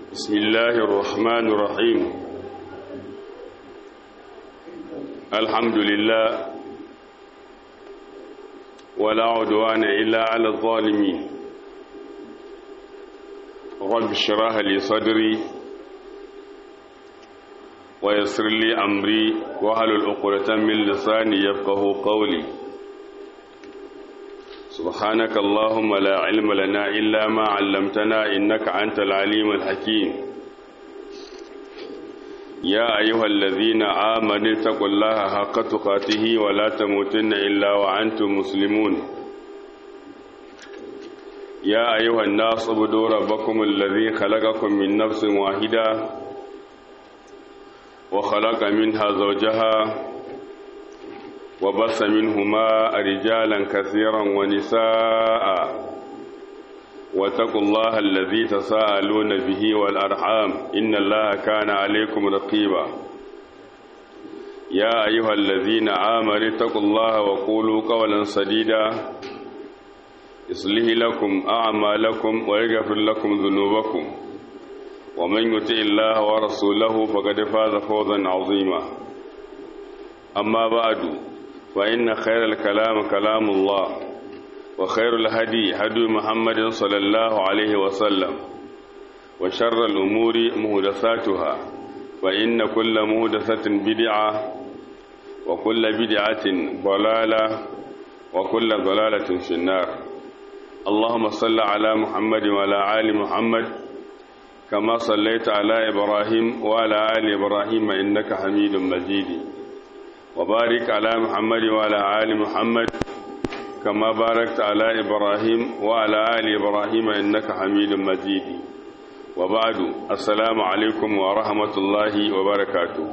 بسم الله الرحمن الرحيم الحمد لله ولا عدوان إلا على الظالمين رب اشرح لي صدري ويسر لي أمري وهل العقدة من لساني يفقه قولي سبحانك اللهم لا علم لنا إلا ما علمتنا إنك أنت العليم الحكيم يا أيها الذين آمنوا اتقوا الله حق تقاته ولا تموتن إلا وأنتم مسلمون يا أيها الناس اعبدوا ربكم الذي خلقكم من نفس واحدة وخلق منها زوجها وبث منهما رجالا كثيرا ونساء واتقوا الله الذي تساءلون به والأرحام إن الله كان عليكم رقيبا يا أيها الذين آمنوا اتقوا الله وقولوا قولا سديدا يصلح لكم أعمالكم ويغفر لكم ذنوبكم ومن يطع الله ورسوله فقد فاز فوزا عظيما أما بعد فإن خير الكلام كلام الله وخير الهدي هدي محمد صلى الله عليه وسلم وشر الأمور مهدثاتها فإن كل مهدثة بدعة وكل بدعة ضلالة وكل ضلالة في النار اللهم صل على محمد وعلى آل محمد كما صليت على إبراهيم وعلى آل إبراهيم إنك حميد مجيد وبارك على محمد وعلى آل محمد كما باركت على إبراهيم وعلى آل إبراهيم إنك حميد مجيد وبعد السلام عليكم ورحمة الله وبركاته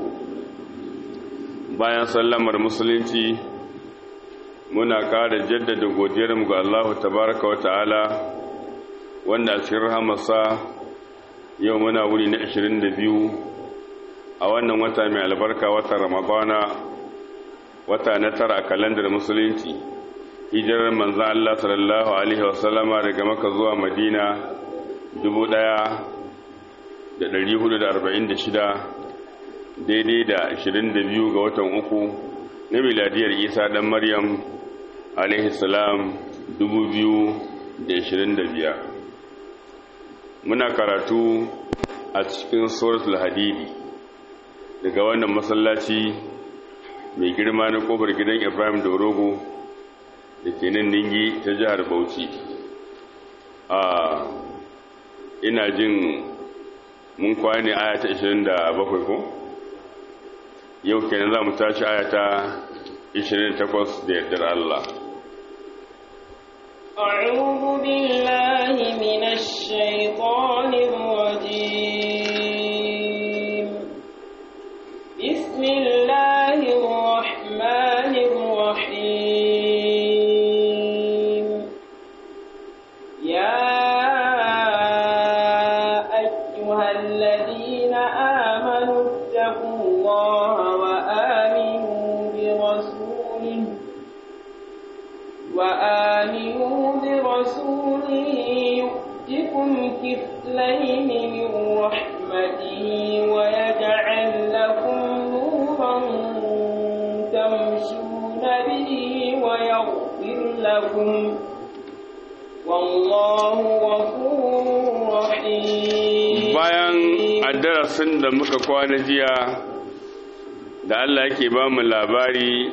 bayan sallamar musulunci muna ƙara jaddada godiyarmu ga Allah tabaraka wa ta'ala wanda a cikin rahamarsa yau muna wuri na 22 a wannan wata mai albarka watan ramadana wata na tara kalandar musulunci hijirar manzan Allah sallallahu Alaihi wasallama daga maka zuwa madina 1446 daidai da 22 ga watan uku na miladiyar isa dan maryam alaihi salam 2025 muna karatu a cikin suratul hadidi daga wannan masallaci mai girma na kofar gidan ibrahim da rogo da ke nan ningi ta jihar bauchi a ina jin mun kwane ayata 27 ko yau kenan za mu tashi ayata 28 da yardar Allah أعوذ بالله من الشيطان الرجيم بسم الله الرحمن الرحيم يا أيها الذين آمنوا اتقوا الله وآمنوا برسوله وآمنوا برسوله يؤتكم كفلين من رحمته ويجعل لكم نورا تمشون به ويغفر لكم والله غفور رحيم bayan addarasin da muka kwana jiya da Allah yake ba mu labari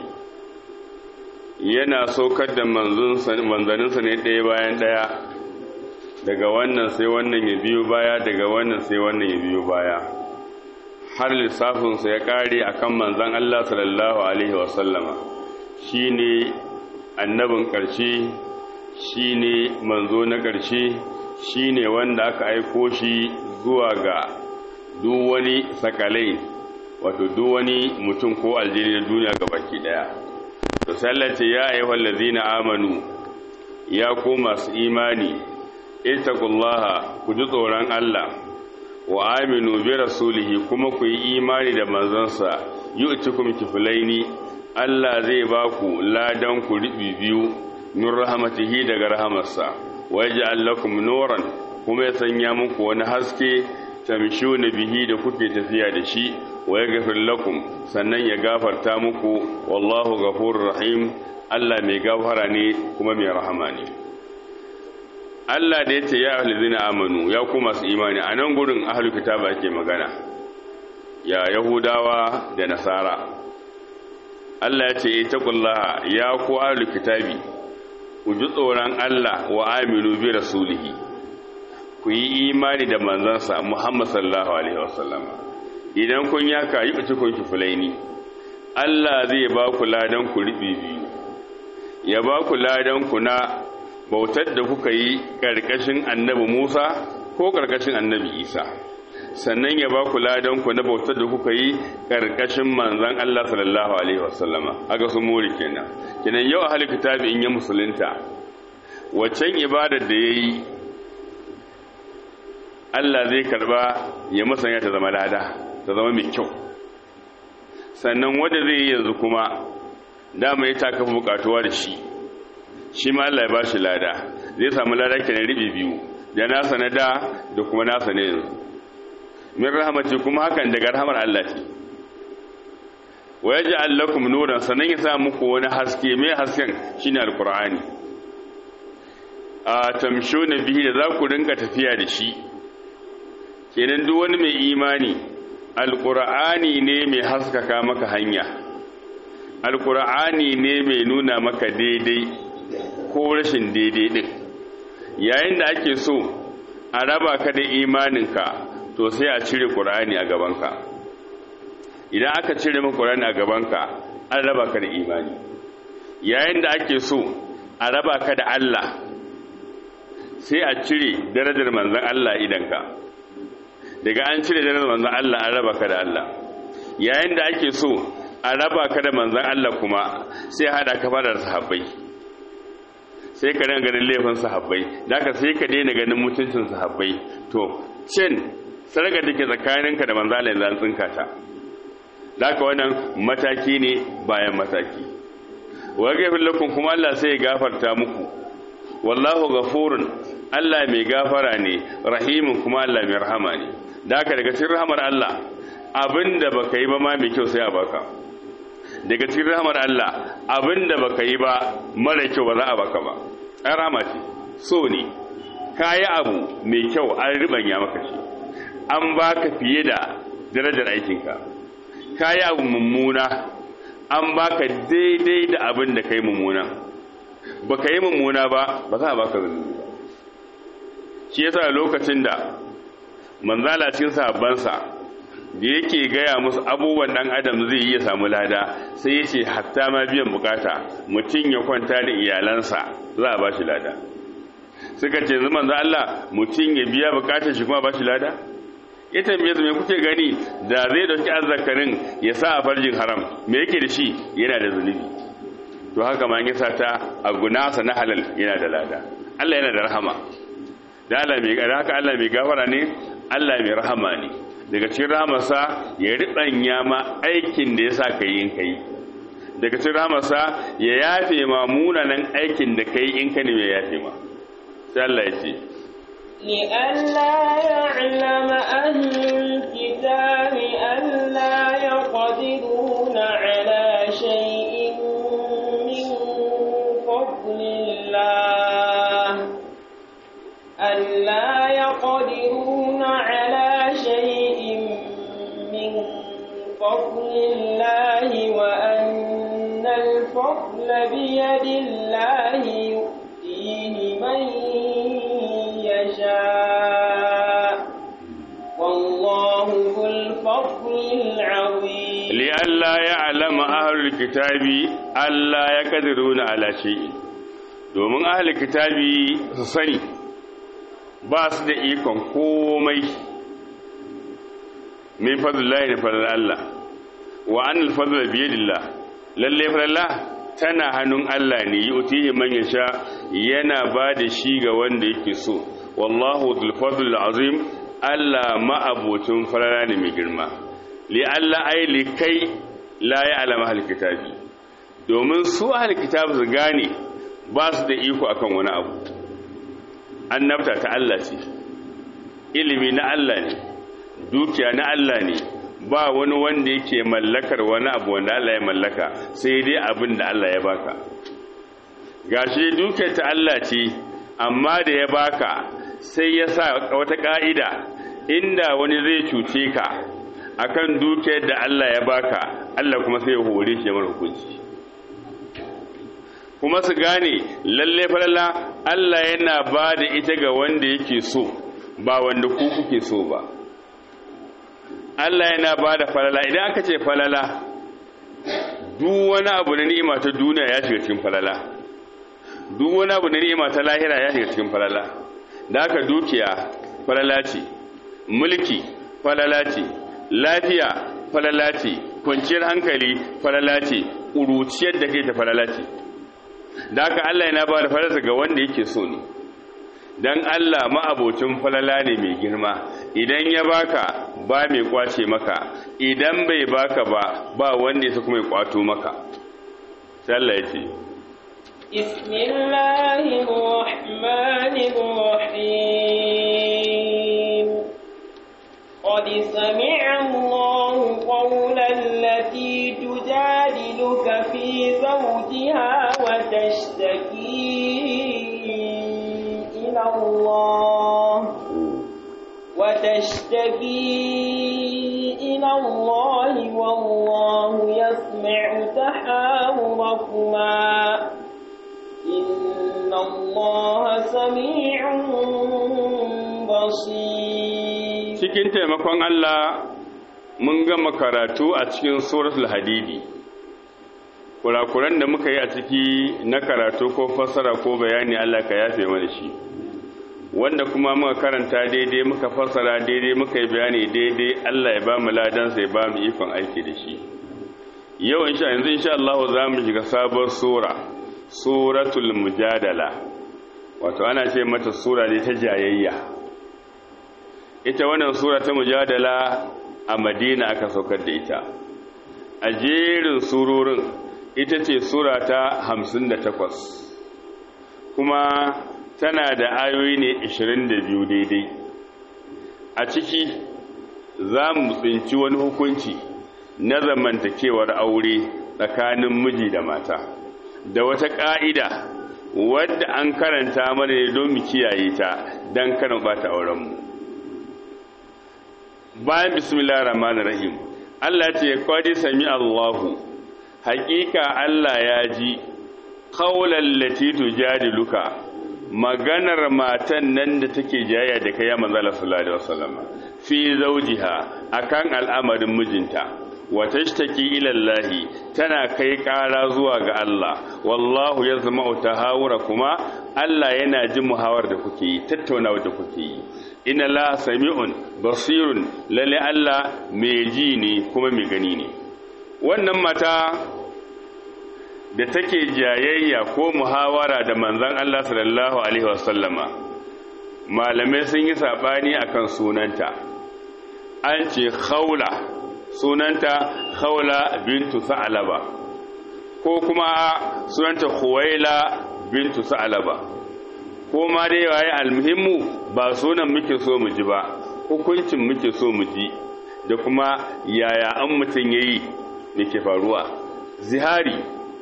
yana saukar da manzaninsa ne ɗaya bayan ɗaya daga wannan sai wannan ya biyo baya daga wannan sai wannan ya biyo baya har lissafinsa ya ƙare a kan manzan Allah sallallahu Alaihi wasallama shi ne annabin ƙarshe shi ne manzo na ƙarshe shi ne wanda aka aiko shi zuwa ga duk wani sakalai wato duk wani mutum ko aljini na duniya ga baki ɗaya to sallace ya ayyuhal ladzina amanu ya ku masu imani ittaqullaha ku ji tsoron Allah wa aminu bi rasulihi kuma ku yi imani da manzansa yu'tikum kiflaini Allah zai ba ku ladan ku ribi biyu min rahmatihi daga rahamarsa wa yaj'al lakum nuran kuma ya sanya muku wani haske tamshuna bihi da kuke tafiya da shi wa yaghfir lakum sannan ya gafarta muku wallahu ghafurur rahim Allah mai gafara ne kuma mai rahama ne Allah da yace ya ahluzina amanu ya ku masu imani a nan gurin ahlul kitaba ake magana ya yahudawa da nasara Allah ya ce itaqullaha ya ku ahlul kitabi ku ji tsoron Allah wa aminu bi rasulihi ku yi imani da manzansa Muhammad sallallahu alaihi wasallam idan kun yaka yi bici kun kifulaini Allah zai ba ku ladan ku ribi biyu ya ba ku ladan ku na bautar da kuka yi karkashin annabi Musa ko karkashin annabi Isa sannan ya ba ku ladan ku na bautar da kuka yi karkashin manzan Allah sallallahu alaihi wasallama aga su muri kenan kenan yau ahli kitabi in ya musulunta waccan ibadar da yayi Allah zai karba ya musanya ta zama lada ta zama mai kyau sannan wanda zai yi yanzu kuma dama ya taka bukatuwa da shi shi ma Allah ya ba shi lada zai samu lada kenan ribi biyu da nasa na da da kuma nasa ne yanzu min rahmati kuma hakan daga rahmar Allah ce wa yaj'al lakum nuran sanan ya sa muku wani haske mai hasken shine alqur'ani a tamshuna bihi da za ku rinka tafiya da shi kenan duk wani mai imani alqur'ani ne mai haskaka maka hanya alqur'ani ne mai nuna maka daidai ko rashin daidai din yayin da ake so a raba ka da imaninka to sai a cire ƙur'ani a gabanka idan aka cire maka ƙur'ani a gabanka an raba ka da imani yayin da ake so a raba ka da Allah sai a cire darajar manzan Allah idanka daga an cire darajar manzan Allah an raba ka da Allah yayin da ake so a raba ka da manzan Allah kuma sai hada ka fara sahabbai sai ka dinga ganin laifin sahabbai da ka sai ka daina ganin mutuncin sahabbai to cin sarga da ke tsakaninka da manzala yanzu an tsinka ta da ka wannan mataki ne bayan mataki wa gafin lakum kuma Allah sai ya gafarta muku wallahu ghafurun Allah mai gafara ne rahimun kuma Allah mai rahama ne da ka daga cikin rahamar Allah abinda baka yi ba ma mai kyau sai a baka daga cikin rahamar Allah abinda baka yi ba mara kyau ba za a baka ba ai rahama ce so ne kayi abu mai kyau an ribanya maka shi an baka fiye da darajar aikinka kayi abu mummuna an baka daidai da abin da kai mummuna baka yi mummuna ba ba za a baka zunubi ba shi yasa lokacin da manzala cikin sahabbansa da yake gaya musu abubuwan dan adam zai yi ya samu lada sai ya ce hatta ma biyan bukata mutum ya kwanta da iyalansa za a ba shi lada suka ce zama za Allah mutum ya biya bukatar shi kuma ba shi lada ya tambaye su me kuke gani da zai dauki azzakarin ya sa a farjin haram me yake da shi yana da zunubi to haka ma ya ta a gunasa na halal yana da lada Allah yana da rahama da Allah mai haka Allah mai gafara ne Allah mai rahama ne daga cikin rahamarsa ya riɓanya ma aikin da ya sa ka yi in ka yi daga cikin rahamarsa ya yafe ma munanan aikin da ka yi in ka ne ya yafe ma sai Allah ya ce لئلا يعلم أهل الكتاب ألا يقدرون على شيء من فضل الله ألا يقدرون على شيء من فضل الله وأن الفضل بيد الله يؤتيه من يشاء والله ذو الفضل العظيم لئلا يعلم أهل الكتاب ألا يقدرون على شيء domin ahli kitabi su sani ba su da ikon komai min fadlillahi da fadl Allah wa anil fadl biyadillah lalle fadlillah tana hannun Allah ne yutihi man yasha yana ba da shi ga wanda yake so wallahu dhul fadl azim Allah ma'abocin farara ne mai girma li Allah ai li kai la ya'lamu ahli kitabi domin su ahli kitabi su gane ba su da iko akan wani abu annabta ta Allah ce ilimi na Allah ne dukiya na Allah ne ba wani wanda yake mallakar wani abu wanda Allah ya mallaka sai dai abin da Allah ya baka gashi dukiyar ta Allah ce amma da ya baka sai ya sa wata ka'ida inda wani zai cuce ka akan dukiyar da Allah ya baka Allah kuma sai ya hore shi mara hukunci kuma su gane lalle falala Allah yana ba da ita ga wanda yake so ba wanda ku kuke so ba Allah yana ba da falala idan aka ce falala duk wani abu na ni'ima ta duniya ya shiga cikin falala duk wani abu na ni'ima ta lahira ya shiga cikin falala da aka dukiya falala ce mulki falala ce lafiya falala ce kwanciyar hankali falala ce ƙuruciyar da kai ta falala ce da aka Allah yana ba da falarsa ga wanda yake so ne don Allah ma'abocin falala ne mai girma idan ya baka ba mai kwace maka idan bai baka ba ba wanda ya kuma ya kwato maka sallah ya ce bismillahirrahmanirrahim قد سمع الله قول التي تجادلك في زوجها وتشتكي إلى الله وتشتكي إلى الله والله يسمع تحاوركما إن الله سميع بصير cikin taimakon Allah mun gama karatu a cikin suratul hadidi kurakuran da muka yi a ciki na karatu ko fassara ko bayani Allah ka yafe mana shi wanda kuma muka karanta daidai muka fassara daidai muka yi bayani daidai Allah ya ba mu ladan sai ba mu ikon aiki da shi yau insha yanzu insha Allah za mu shiga sabon sura suratul mujadala wato ana ce mata sura ne ta jayayya ita wannan sura ta mujadala a madina aka saukar da ita a jerin surorin ita ce sura ta hamsin da takwas kuma tana da ayoyi ne ashirin da biyu daidai a ciki za mu tsinci wani hukunci na zamantakewar aure tsakanin miji da mata da wata ƙa'ida wadda an karanta mana ne don mu kiyaye ta don karin ɓata aurenmu bayan bismillah rahman rahim Allah ce kwadi sami Allahu haƙiƙa Allah ya ji qawlan lati tujadiluka maganar matan nan da take jayya da kai ya manzo Allah sallallahu alaihi wasallam fi zawjiha akan al'amarin mijinta wa tashtaki ila Allah tana kai ƙara zuwa ga Allah wallahu yazma'u tahawura kuma Allah yana jin muhawar da kuke yi tattaunawa da kuke yi inna la sami'un basirun lalle Allah mai ji ne kuma mai gani ne wannan mata da take jayayya ko muhawara da manzon Allah sallallahu alaihi wasallama malamai sun yi sabani akan sunanta an ce khawla sunanta khawla bintu sa'laba ko kuma sunanta khuwaila bintu sa'laba ko ma dai waye almuhimmu ba sunan muke so mu ji ba hukuncin muke so mu ji da kuma yaya an mutum yayi da ke faruwa zihari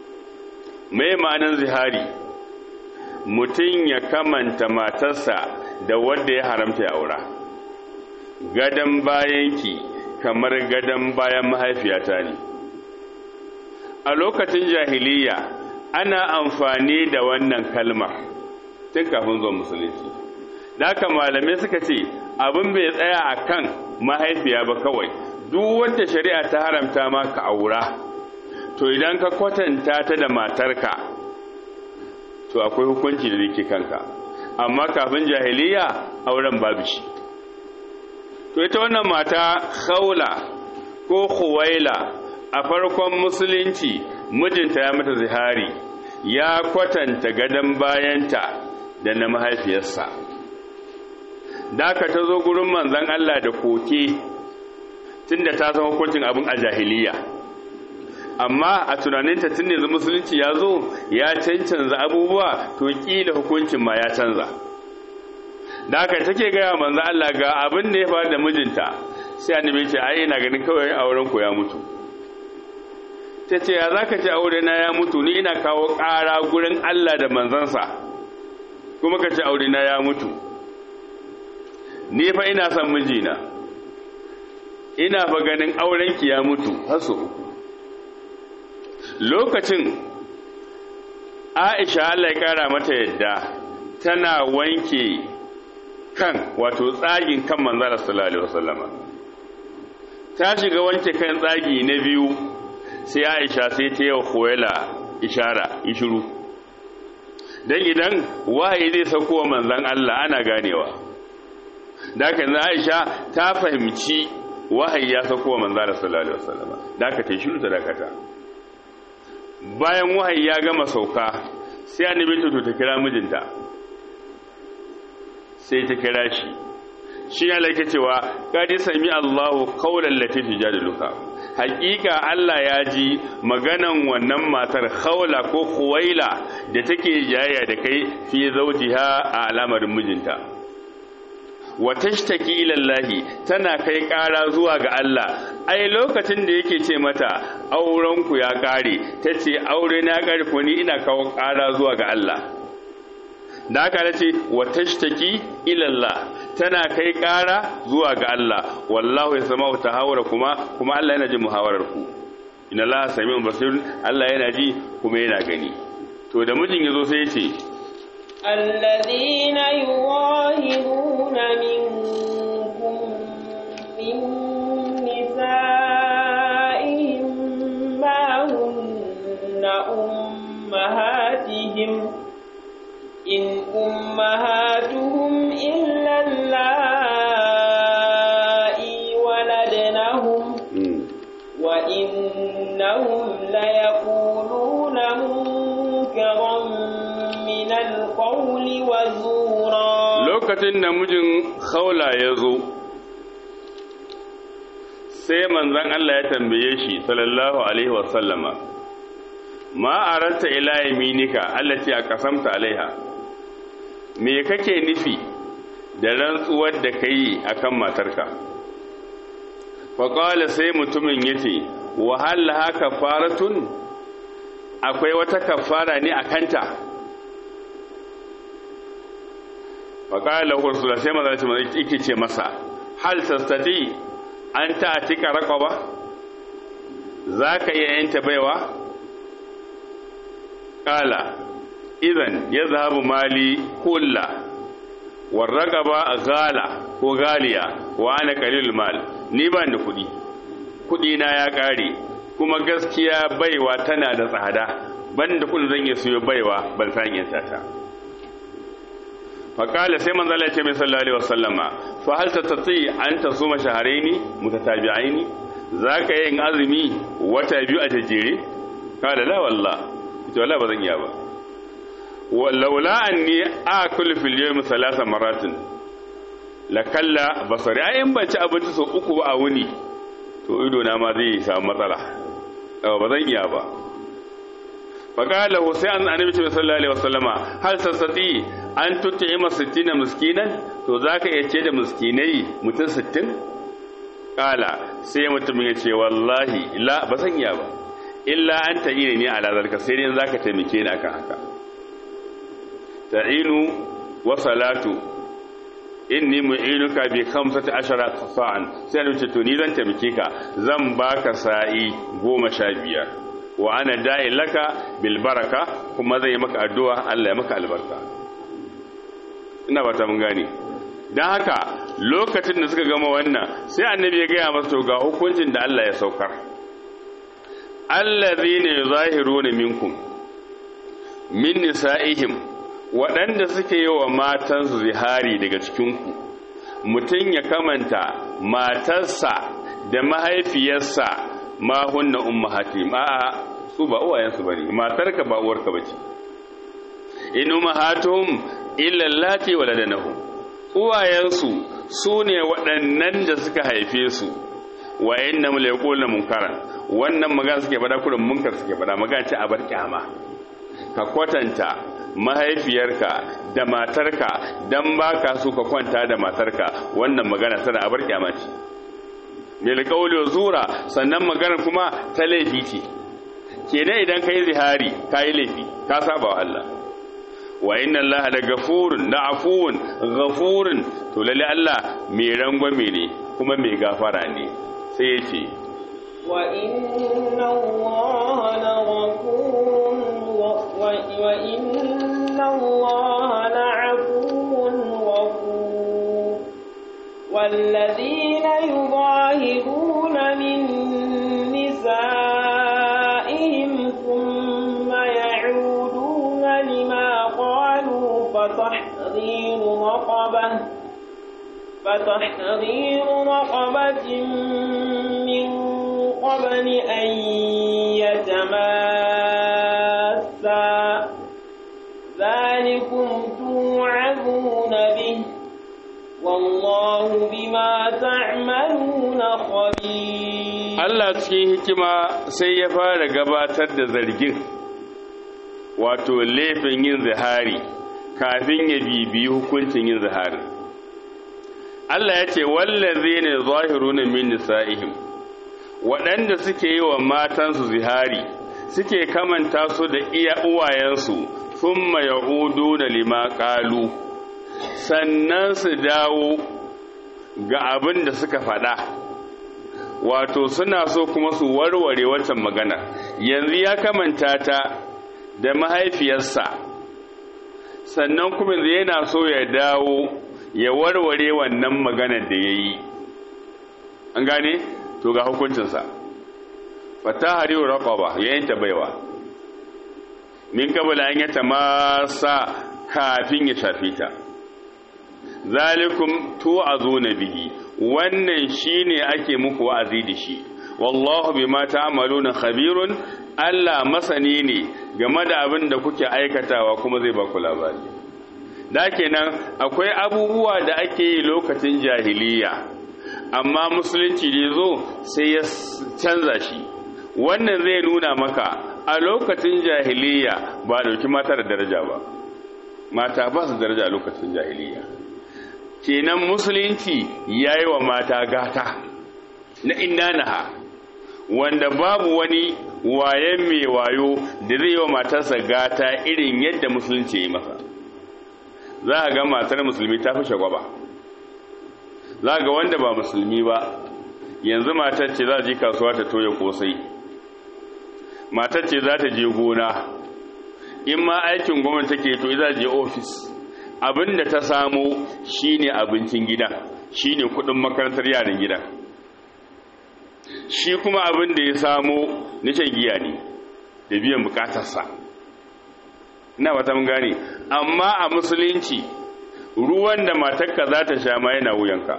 mai ma'anan zihari mutum ya kamanta matarsa da wanda ya haramta ya aura gadon bayanki kamar gadon bayan mahaifiyata ne a lokacin jahiliya ana amfani da wannan kalmar tun kafin zuwa musulunci da haka malamai suka ce abin bai tsaya a kan mahaifiya ba kawai duk wanda shari'a ta haramta ma ka aura to idan ka kwatanta ta da matarka to akwai hukunci da yake kanka amma kafin jahiliya auren babu shi to ita wannan mata khawla ko khuwaila a farkon musulunci mijinta ya mata zihari ya kwatanta gadon bayanta da na mahaifiyarsa da ka ta zo gurin manzan Allah da koke tunda ta san hukuncin abin a jahiliya amma a tunaninta tun da musulunci ya zo ya cancanza abubuwa to kila hukuncin ma ya canza da haka take gaya manzo Allah ga abin da ya faru da mijinta sai annabi ce ai ina ganin kawai auren ku ya mutu ta ce ya za ka ce aure na ya mutu ni ina kawo ƙara gurin Allah da manzansa kuma ka ce aure na ya mutu ni fa ina son mijina ina fa ganin aurenki ya mutu haso lokacin Aisha Allah ya kara mata yadda tana wanke kan wato tsagin kan manzara sallallahu alaihi wasallama ta shiga wanke kan tsagi na biyu sai Aisha sai ta yi Khuwaila ishara ishiru dan idan wahayi zai sauko wa manzon Allah ana ganewa da haka Aisha ta fahimci wahayi ya sauko wa manzara sallallahu alaihi wasallama da haka ta shiru ta dakata bayan wahayi ya gama sauka sai annabi to ta kira mijinta sai ta kira shi shi ya laike cewa kadi sami Allahu qawlan lati tujadiluka hakika Allah ya ji maganan wannan matar khawla ko khuwaila da take jayya da kai fi zawjiha a al'amarin mijinta wa tashtaki ila Allah tana kai ƙara zuwa ga Allah ai lokacin da yake ce mata auren ku ya kare tace aure na kare ko ni ina kawo ƙara zuwa ga Allah da haka nace wa tashtaki ila Allah tana kai ƙara zuwa ga Allah wallahu yasma'u tahawura kuma kuma Allah yana jin muhawarar ku inna Allah sami'un basir Allah yana ji kuma yana gani to da mijin yazo sai ya ce الذين يظاهرون منكم من نسائهم ما هن أمهاتهم إن أمهاتهم إلا اللائي ولدنهم وإنهم ليقولون منكرا من القول وزورا lokacin da mijin khawla ya zo sai manzon Allah ya tambaye shi sallallahu alaihi wasallama ma aranta ila yaminika allati aqsamta alaiha me kake nufi da rantsuwar da kai akan matarka fa qala sai mutumin yace wa hal haka faratun akwai wata kafara ne akanta faƙala hursula sai maza ce maza ike ce masa hal tastati an ta'atika raqaba za ka iya yanta baiwa ƙala idan ya zahabu mali kulla warraqaba gala ko galiya wa ana qalil mal ni ban da kuɗi kuɗi na ya ƙare kuma gaskiya baiwa tana da tsada ban da kuɗin zan iya siyo baiwa ban san yanta ta faƙala sai manzo Allah ya ce mai sallallahu alaihi wasallama fa hal tatati an tasuma shahraini mutatabi'aini zaka yin azumi wata biyu a tajere kala la wallah ita wallahi bazan iya ba walaula anni akulu fil yawm thalatha maratin la kalla basari ai in ban ci abinci sau uku ba a wuni to ido na ma zai samu matsala ba zan iya ba faƙala sai an annabi ce sallallahu alaihi wasallama hal tasati an tut'ima 60 miskinan to zaka iya ce da miskinai mutum 60 kala sai mutumin ya ce wallahi la ba san iya ba illa an ta'ina ni ala zalika sai dai zaka taimake ni akan haka ta'inu wa salatu inni mu'inuka bi khamsati ashara sa'an sai annabi ce to ni zan taimake ka zan baka sa'i goma sha biyar wa ana da'i laka bil baraka kuma zai maka addu'a Allah ya maka albarka ina ba ta mun gane dan haka lokacin da suka gama wannan sai annabi ya gaya masa to ga hukuncin da Allah ya saukar allazina yuzahiruna minkum min nisa'ihim waɗanda suke yi wa matansu zihari daga cikinku mutum ya kamanta matarsa da mahaifiyarsa ma hunna ummahatim a'a su ba uwayensu bane matarka ba uwarka bace in ummahatuhum illa allati waladanahum uwayensu su ne waɗannan da suka haife su wa innam la yaquluna munkaran wannan magana suke bada kullum munkar suke bada magana ce a bar kyama ka kwatanta mahaifiyarka da matarka dan baka so ka kwanta da matarka wannan magana tana a bar kyama ce bil qawli wa zura sannan magana kuma ta laifi ce kenan idan kai zihari kai laifi ka saba wa Allah wa inna Allah da gafurun da afuwun gafurun to lalle Allah mai rangwame ne kuma mai gafara ne sai ya ce wa inna Allah la ghafurun wa inna Allah la afuwun ghafur والذين يظاهرون من نسائهم ثم يعودون لما قالوا فتحرير رقبة فتحرير رقبة من قبل أن يتماسا ذلكم توعظون به والله بما تعملون خبير Allah cikin hikima sai ya fara gabatar da zargin wato laifin yin zihari kafin ya bibiyi hukuncin yin zihari Allah ya ce wallazi ne zahiruna min nisa'ihim waɗanda suke yi wa matansu zihari suke kamanta su da iya uwayensu thumma ya'uduna lima qalu sannan su dawo ga abin da suka faɗa wato suna so kuma su warware watan magana yanzu ya kamanta ta da mahaifiyarsa sannan kuma yana so ya dawo ya warware wannan maganar da ya yi an gane to ga hukuncinsa fata hariwa raƙaba ya yanta baiwa min kabala an yata masa kafin ya shafe ta zalikum tu'azuna bihi wannan shine ake muku wa'azi da shi wallahu bima ta'maluna khabirun Allah masani ne game da abin da kuke aikatawa kuma zai baku labari da kenan akwai abubuwa da ake yi lokacin jahiliya amma musulunci da zo sai ya canza shi wannan zai nuna maka a lokacin jahiliya ba dauki mata da daraja ba mata ba su daraja a lokacin jahiliya kenan musulunci ya yi wa mata gata na inanaha wanda babu wani wayen mai wayo da zai yi wa matarsa gata irin yadda musulunci ya yi masa za a ga matar musulmi ta fi shagwaba za ga wanda ba musulmi ba yanzu matar ce za a je kasuwa ta toya kosai matar ce za ta je gona in ma aikin gwamnati take to za je ofis abin da ta samo shine abincin gida shine kudin makarantar yaran gida shi kuma abin da ya samo nishan giya ne da biyan bukatarsa ina ba ta mun gane amma a musulunci ruwan da matarka za ta sha ma yana wuyanka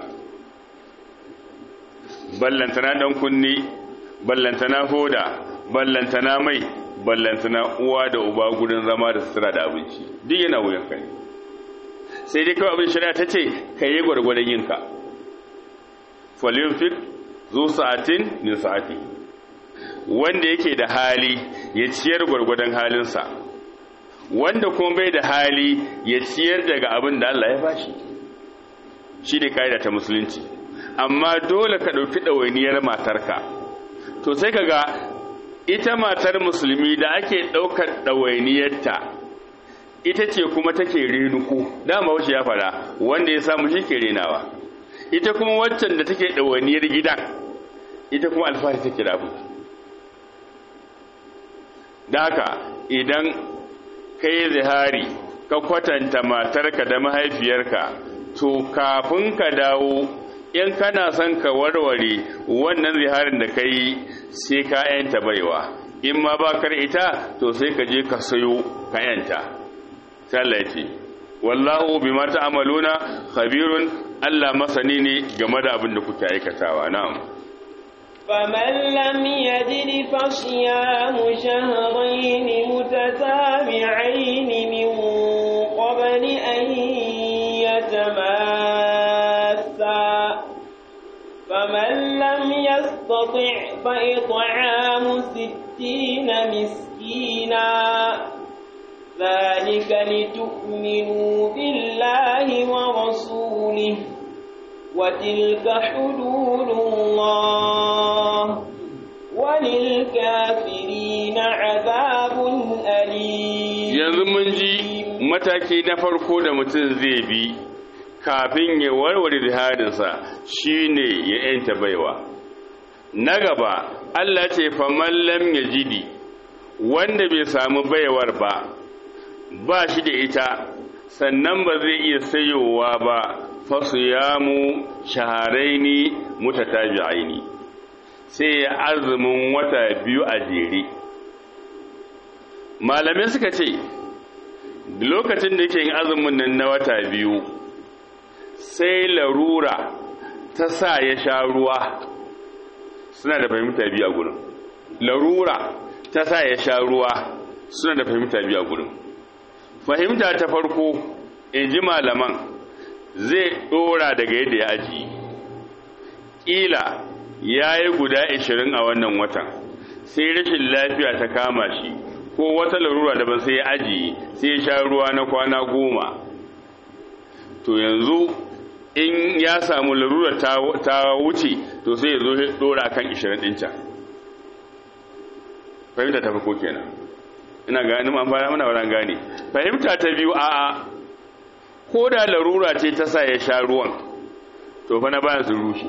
ballantana dan kunni ballantana hoda ballantana mai ballantana uwa da uba gudun zama da sutura da abinci duk yana wuyanka ne sai dai kawai abin shari'a ta ce ka yi gwargwadon yinka falinfik zo sa'atin min sa'ati wanda yake da hali ya ciyar gwargwadon halinsa wanda kuma bai da hali ya ciyar daga abin da Allah ya bashi shi ne ka'ida ta musulunci amma dole ka ɗauki ɗawainiyar matarka to sai ka ga ita matar musulmi da ake ɗaukar ɗawainiyarta ita ce kuma take renuku dama wuce ya fada wanda ya samu shi ke renawa ita kuma waccan da take ɗawainiyar gidan ita kuma alfahari take da abu da haka idan ka yi zihari ka kwatanta matarka da mahaifiyarka to kafin ka dawo in kana son ka warware wannan ziharin da ka yi sai ka yanta baiwa in ma ba kar ita to sai ka je ka sayo ka yanta sallaci wallahu bima ta'maluna khabirun Allah masani ne game da abin da kuke aikatawa na'am فمن لم يجد فصيام شهرين متتابعين من قبل أن يتماسا فمن لم يستطع فإطعام ستين مسكينا ذلك لتؤمنوا بالله ورسوله وتلك حدود الله وللكافرين عذاب أليم yanzu mun ji mataki na farko da mutum zai bi kafin ya warware jihadinsa shine ya yanta baiwa na gaba Allah ce faman lam yajidi wanda bai samu baiwar ba ba shi da ita sannan ba zai iya sayowa ba fasu yamu shaharaini mutatabi'aini sai ya azumin wata biyu a jere malamai suka ce lokacin da yake yin azumin nan na wata biyu sai larura ta sa ya sha ruwa suna da fahimta biyu a gurin larura ta sa ya sha ruwa suna da fahimta biyu a gurin fahimta ta farko in ji malaman zai dora daga yadda ya aji ƙila ya yi guda 20 a wannan watan sai rashin lafiya ta kama shi ko wata larura daban sai ya ajiye sai ya sha ruwa na kwana goma to yanzu in ya samu larura ta wuce to sai ya zo ya dora kan 20 ɗin can fahimta ta farko kenan ina ganin an fara mana wurin gane fahimta ta biyu a'a ko da larura ce ta sa ya sha ruwan to fa na bayan su rushe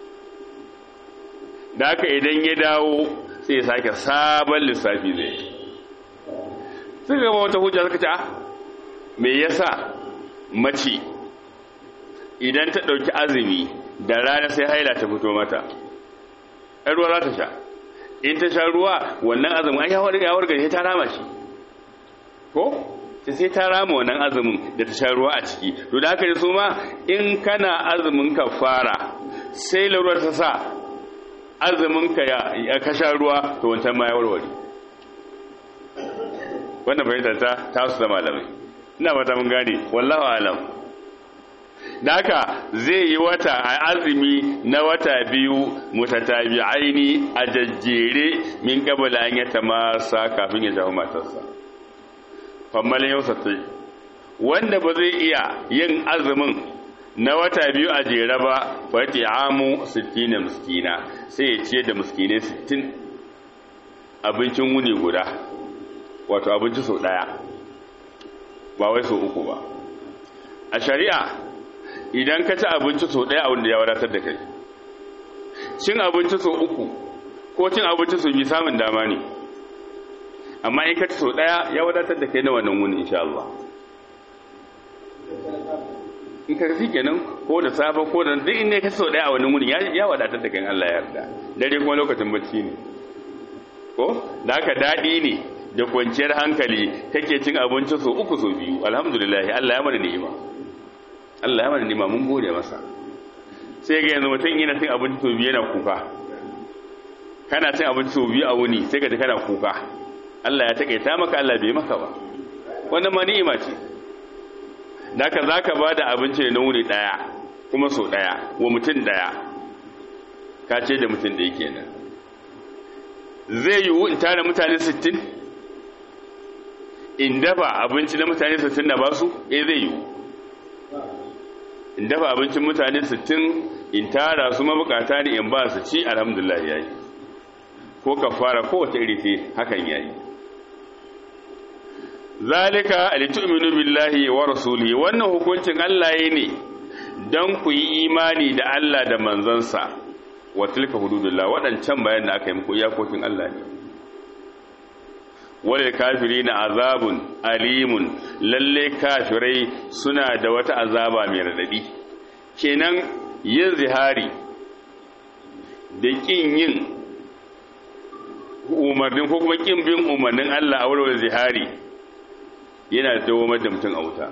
da haka idan ya dawo sai ya sake sabon lissafi zai suka gaba wata hujja suka ce ah me yasa mace idan ta ɗauki azumi da rana sai haila ta fito mata ɗan ruwa za ta sha in ta sha ruwa wannan azumin an yawar yawar gari ta rama shi ko sai sai ta rama wannan azumin da ta sha ruwa a ciki to da haka ne su ma in kana azumin ka fara sai laruwar ta sa azumin ka ya ka sha ruwa to wancan ma ya warware wannan fahimtar ta ta su da malamai ina fata mun gane wallahu alam da haka zai yi wata a azumi na wata biyu mutatabi'aini a jajjere min qabla an yatamasa kafin ya jawo matarsa fammal yau satai wanda ba zai iya yin azumin na wata biyu a jere ba fa amu 60 miskina sai ya ciye da miskinai 60 abincin wuni guda wato abinci sau daya ba wai sau uku ba a shari'a idan ka ci abinci sau ɗaya a wanda ya wadatar da kai cin abinci sau uku ko cin abinci sau biyu samun dama ne amma in ka ci sau ɗaya ya wadatar da kai na wannan wuni insha Allah in ka fi kenan ko da safe ko da duk inda ka ci sau ɗaya a wannan wuni ya wadatar da kai Allah ya yarda dare kuma lokacin bacci ne ko da haka daɗi ne da kwanciyar hankali kake cin abinci sau uku sau biyu alhamdulillah Allah ya mana ni'ima Allah ya mana nima mun gode masa sai ga yanzu mutum yana cin abinci to biyu yana kuka kana cin abinci to biyu a wuni sai ka ji kana kuka Allah ya takaita maka Allah bai maka ba wannan ma ni'ima ce da ka zaka ba da abinci na wuni daya kuma so daya wa mutum daya ka ce da mutum da yake nan zai yiwu in tara mutane 60 in dafa abinci na mutane 60 na basu eh zai yiwu in dafa abincin mutane 60 in tara su mabukata ne in ba su ci alhamdulillah yayi ko kafara ko wata iri ce hakan yayi zalika litu'minu billahi wa rasulihi wannan hukuncin Allah yayi ne dan ku yi imani da Allah da manzansa wa tilka hududullah wadancan bayan da aka yi muku iyakokin Allah ne walil kafirina azabun alimun lalle kafirai suna da wata azaba mai radadi kenan yin zihari da kin yin umarnin ko kuma kin bin umarnin Allah a wurin zihari yana dawamar da mutum a wuta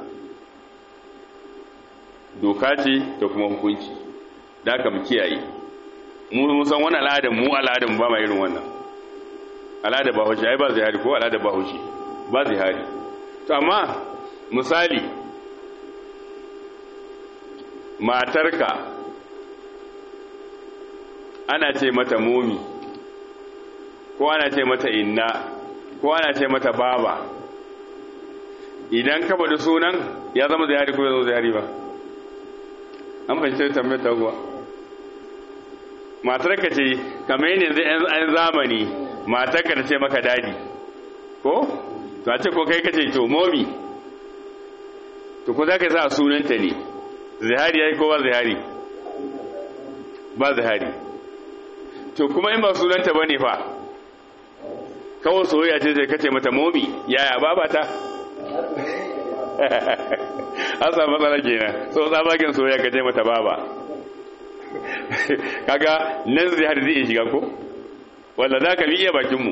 doka ce da kuma hukunci da aka mu kiyaye mu san wani al'adar mu al'adar ba ma irin wannan al'ada ba haushi ai ba zihari ko al'ada ba haushi ba zihari to amma misali matarka ana ce mata momi ko ana ce mata inna ko ana ce mata baba idan ka faɗi sunan ya zama zihari ko ya zama zihari ba an fahimci tambayar ta kuwa matar ka ce kamar yin yanzu yan zamani matar ka ta ce maka dadi ko to a ce ko kai ka ce to momi to ko za ka sa sunanta ne zihari ya yi ko ba zihari ba zihari to kuma in ba sunanta ba ne fa kawai soyayya ce sai kace mata momi yaya babata an samu matsala kenan so tsabagen soyayya kace mata baba kaga nan zai har zai shiga ko wanda za ka bi iya bakinmu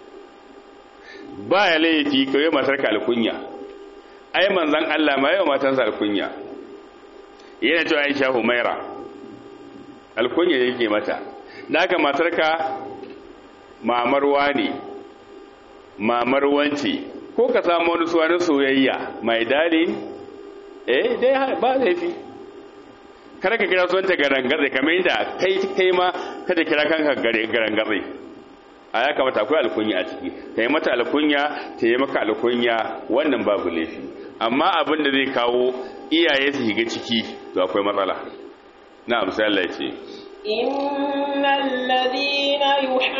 ba ya laifi ka yi matar ka alkunya ai manzan Allah ma yau matansa alkunya yana cewa Aisha Humaira alkunya yake mata da haka matar ka mamarwa ne mamar wance ko ka samu wani suwanin soyayya mai dali eh dai ba laifi kada ka kira sunanta garangatsai kamar yadda kai kai ma kada kira kanka garangatsai a ya kamata akwai alkunya a ciki ta yi mata alkunya ta yi maka alkunya wannan babu laifi amma abin da zai kawo iyaye su shiga ciki to akwai matsala na amsa Allah ya ce innal ladina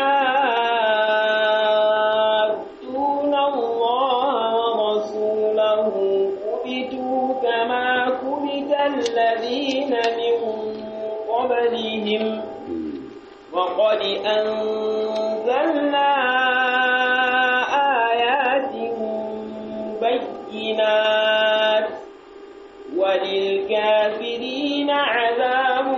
yuhadduna Allah wa rasulahu kubitu kama kubita alladhina min qablihim وقد أنزلنا آيات بينات وللكافرين عذاب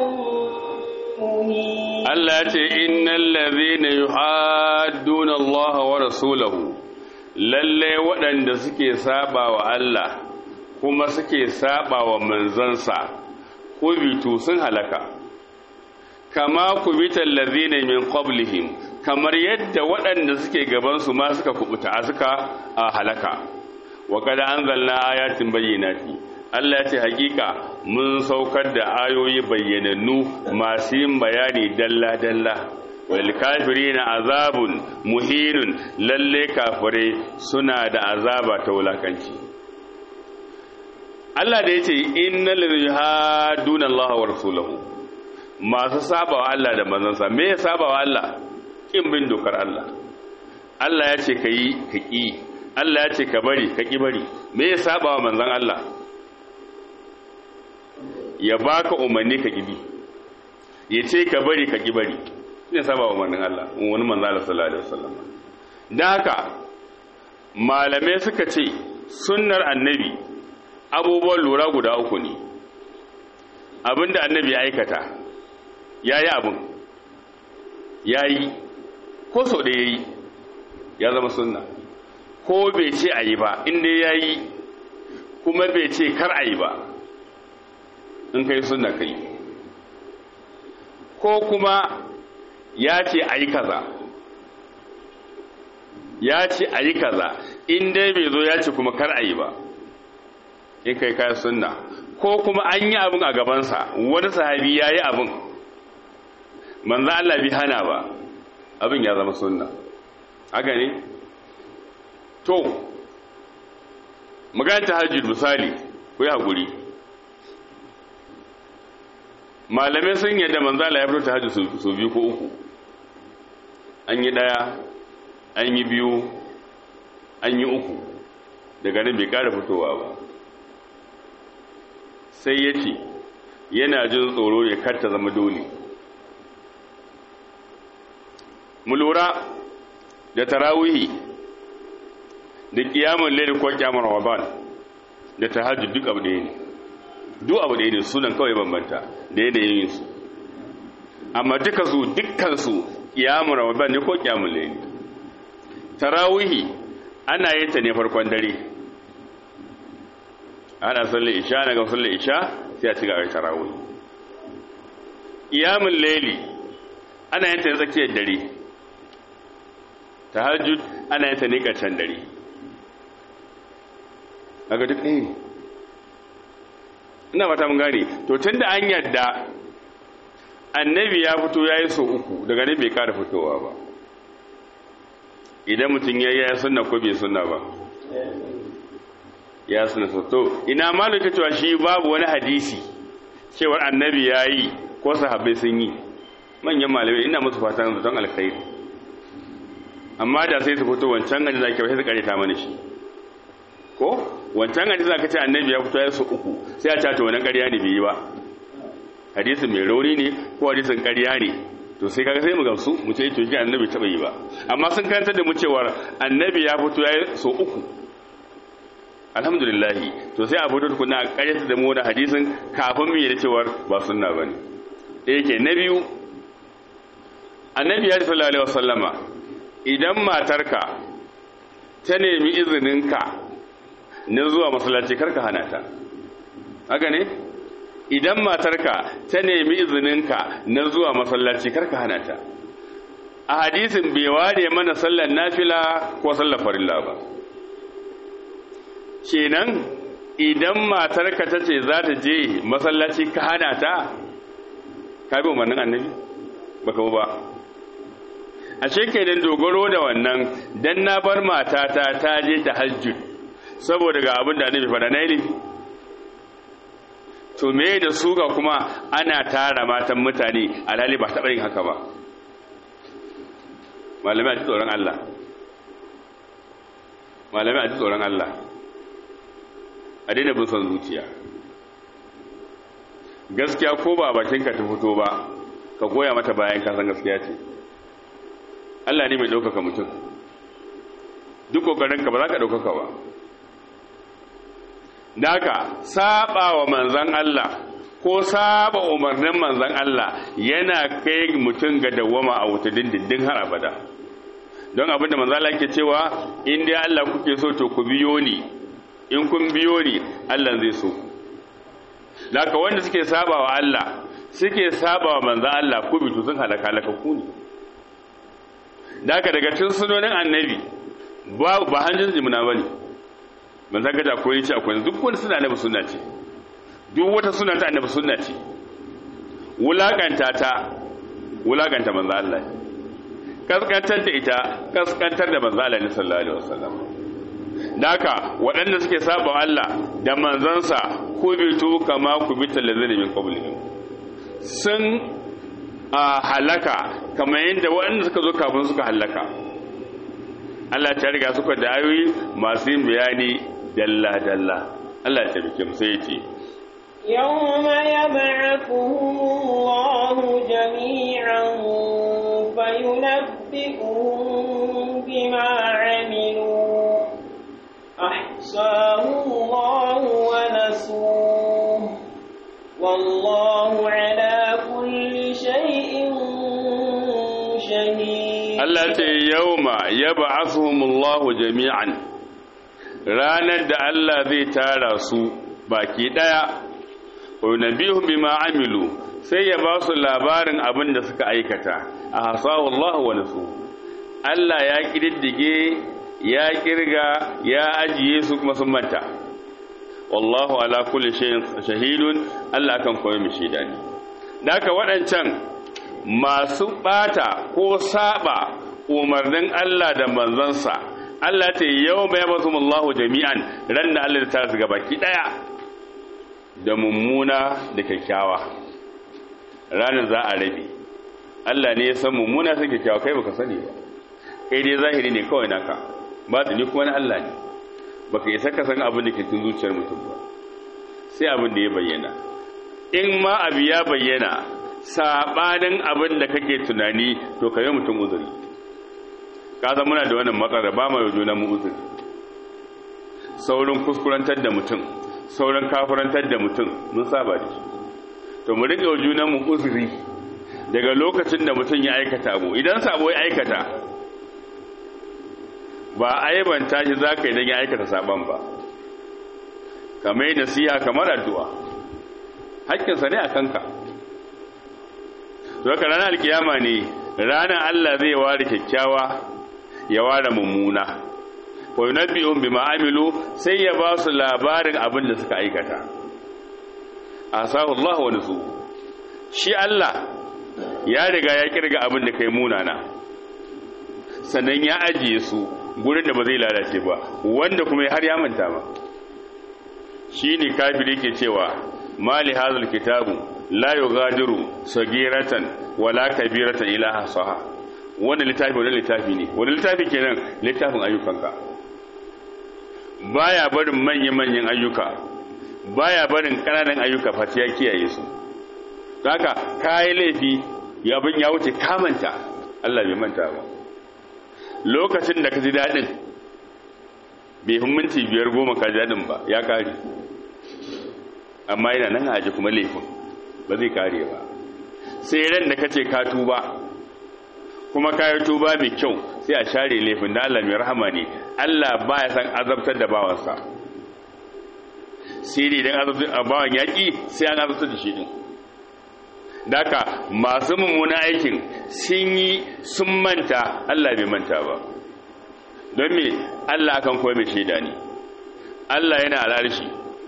مهين Allah ce innal ladhina yuhadduna Allah wa rasulahu lalle waɗanda suke saba wa Allah kuma suke saba wa manzansa kubitu sun halaka kama kubital ladhina min qablihim kamar yadda waɗanda suke gaban su ma suka kubuta suka halaka wa kada anzalna ayatin bayyinati Allah ce hakika mun saukar da ayoyi bayyanannu masu yin bayani dalla dalla wal kafirina azabun muhinun lalle kafire suna da azaba ta wulakanci Allah da yace innal ladhina yuhadduna Allah wa rasulahu masu sabawa Allah da manzansa me ya sabawa Allah kin bin dokar Allah Allah ya ce ka yi ka ƙi Allah ya ce ka bari ka ƙi bari me ya sabawa manzan Allah ya baka umarni ka ƙi bi ya ce ka bari ka ƙi bari ne sabawa manzan Allah wani manzan Allah sallallahu alaihi wasallam dan haka malamai suka ce sunnar annabi abubuwan lura guda uku ne abinda annabi ya aikata ya yi abin ya yi ko sau da ya yi ya zama sunna ko bai ce a yi ba inda ya yi kuma bai ce kar a yi ba in ka yi sunna ka yi ko kuma ya ce a yi kaza ya ce a yi kaza inda bai zo ya ce kuma kar a yi ba in ka yi kayan sunna ko kuma an yi abin a gabansa wani sahabi ya yi abin manzo Allah bi hana ba abin ya zama sunna haka ne to magana tahajjud misali ku yi hakuri malamai sun yadda manzo Allah ya fito tahajjud su biyu ko uku an yi daya an yi biyu an yi uku daga nan bai kara fitowa ba sai ya ce yana jin tsoro ne kar ta zama dole mu lura da tarawihi da kiyamun laili ko kiyamar ramadan da tahajjud duk abu ɗaya ne duk abu ɗaya ne sunan kawai bambanta da yanayin su amma duka su dukkan su kiyamun ramadan ne ko kiyamun laili tarawihi ana yin ta ne farkon dare ana sallar isha na ga sallar isha sai a ci gaba tarawih kiyamun laili ana yin ta tsakiyar dare tahajjud ana yin ta ne ƙarshen dare daga duk ɗaya ne ina fata mun gane to tun da an yadda annabi ya fito ya yi so uku daga nan bai kara fitowa ba idan mutum ya yi ya sunna ko bai sunna ba ya sunna so to ina malaka cewa shi babu wani hadisi cewar annabi ya yi ko sahabbai sun yi manyan malamai ina musu fatan zaton alkhairi amma da sai su fito wancan hadisi zaki sai su karita mana shi ko wancan hadisi zaka ce annabi ya fito ya su uku sai a ce to wannan ƙarya ne bai yi ba hadisin mai rauni ne ko hadisin ƙarya ne to sai kaga sai mu gamsu mu ce to ji annabi taba yi ba amma sun kantar da mu cewar annabi ya fito ya so uku alhamdulillah to sai a fito tukuna a ƙaryata da mu da hadisin kafin mu yi da cewar ba sunna bane da yake na biyu annabi ya sallallahu alaihi wasallama idan matarka ta nemi izininka na zuwa masallaci karka hana ta haka ne idan matarka ta nemi izininka na zuwa masallaci karka hana ta a hadisin bai ware mana sallar nafila ko sallar farilla ba kenan idan matarka ta ce za ta je masallaci ka hana ta ka bi umarnin annabi baka ba a kenan dogaro da wannan dan na bar matata ta je ta hajjud saboda ga abin da annabi faɗa na ilimi to me da su ga kuma ana tara matan mutane alhali ba taɓa yin haka ba malamai a ji tsoron Allah malamai a ji tsoron Allah a daina bin son zuciya gaskiya ko ba bakinka ta fito ba ka goya mata bayan kasan gaskiya ce Allah ne mai ɗaukaka mutum duk ƙoƙarinka ba za ka ɗaukaka ba Daka saba wa manzan Allah ko saba umarnin manzan Allah yana kai mutum ga dawwama a wuta dindindin har abada don abinda manzan Allah ke cewa in dai Allah kuke so to ku biyo ni in kun biyo ni Allah zai so Daka wanda suke saba wa Allah suke saba wa manzan Allah ku bitu sun halaka halaka ku ne Daka daga cikin sunonin annabi ba ba hanjin jimina bane ban san gaja akwai ce akwai duk wani suna annabi sunna ce duk wata suna ta annabi sunna ce wulakanta ta wulakanta manzo Allah kaskantar da ita kaskantar da manzo Allah ne sallallahu alaihi wasallam daka waɗanda suke saba Allah da manzansa ko bitu kama ku bi talazina min qablihim sun a halaka kamar yadda waɗanda suka zo kafin suka halaka Allah ta riga suka da ayoyi masu yin bayani dalla-dalla Allah ta bike mu sai ce يوم يبعثهم الله جميعا فينبئهم بما عملوا أحصاه الله ونسوه والله على كل شيء شهيد Allah ce yauma yab'athuhumullahu jami'an ranar da Allah zai tara su baki daya wa nabihum bima amilu sai ya ba su labarin abin da suka aikata a hasahu Allah wa nasu Allah ya kididdige ya kirga ya ajiye su kuma sun manta wallahu ala kulli shay'in shahidun Allah kan koyi mu shaida ne da haka waɗancan masu ɓata ko saba umarnin Allah da manzansa Allah ta yau mai masu mullahu jami'an ran da Allah ta shiga baki ɗaya da mummuna da kyakkyawa ranar za a rabe Allah ne ya san mummuna sai kyakkyawa kai baka sani ba kai dai zahiri ne kawai naka ba ni kuma na Allah ne baka isa ka san abin da ke cikin zuciyar mutum ba sai abin da ya bayyana in ma abu ya bayyana sabanin abin da kake tunani to ka yi mutum uzuri kaza muna da wannan matsala ba mai juna mu uzuri saurin kuskurantar da mutum saurin kafurantar da mutum mun saba da shi to mu rike juna mu uzuri daga lokacin da mutum ya aikata mu idan sabo ya aikata ba aibanta shi za ka yi don ya aikata saban ba kamar yi nasiha kamar addu'a hakkinsa ne a kanka to ranar alkiyama ne ranar Allah zai ware kyakkyawa ya ware mummuna wa yunabbi'un bima amilu sai ya ba su labarin abin da suka aikata asahu Allah wa nusu shi Allah ya riga ya kirga abin da kai munana sannan ya ajiye su gurin da ba zai lalace ba wanda kuma har ya manta ba shi ne kafiri ke cewa mali hadhal kitabu la yughadiru sagiratan wala kabiratan ila hasaha wannan littafi wannan littafi ne wannan littafi kenan littafin ayyukanka baya barin manyan manyan ayyuka baya barin kananan ayyuka fati ya kiyaye su haka kai laifi ya bin ya wuce kamanta Allah bai manta ba lokacin da ka ji dadin bai fi minti biyar goma ka ji dadin ba ya kare amma yana nan aji kuma laifin ba zai kare ba sai ran da kace ka tuba kuma ka yi tuba mai kyau sai a share laifin da Allah mai rahama ne Allah baya san azabtar da bawansa sai dai idan azabtar a bawan yaƙi sai an azabtar da shi din daka masu mummuna aikin sun yi sun manta Allah bai manta ba don me Allah kan koyi mai shaida ne Allah yana al'arshi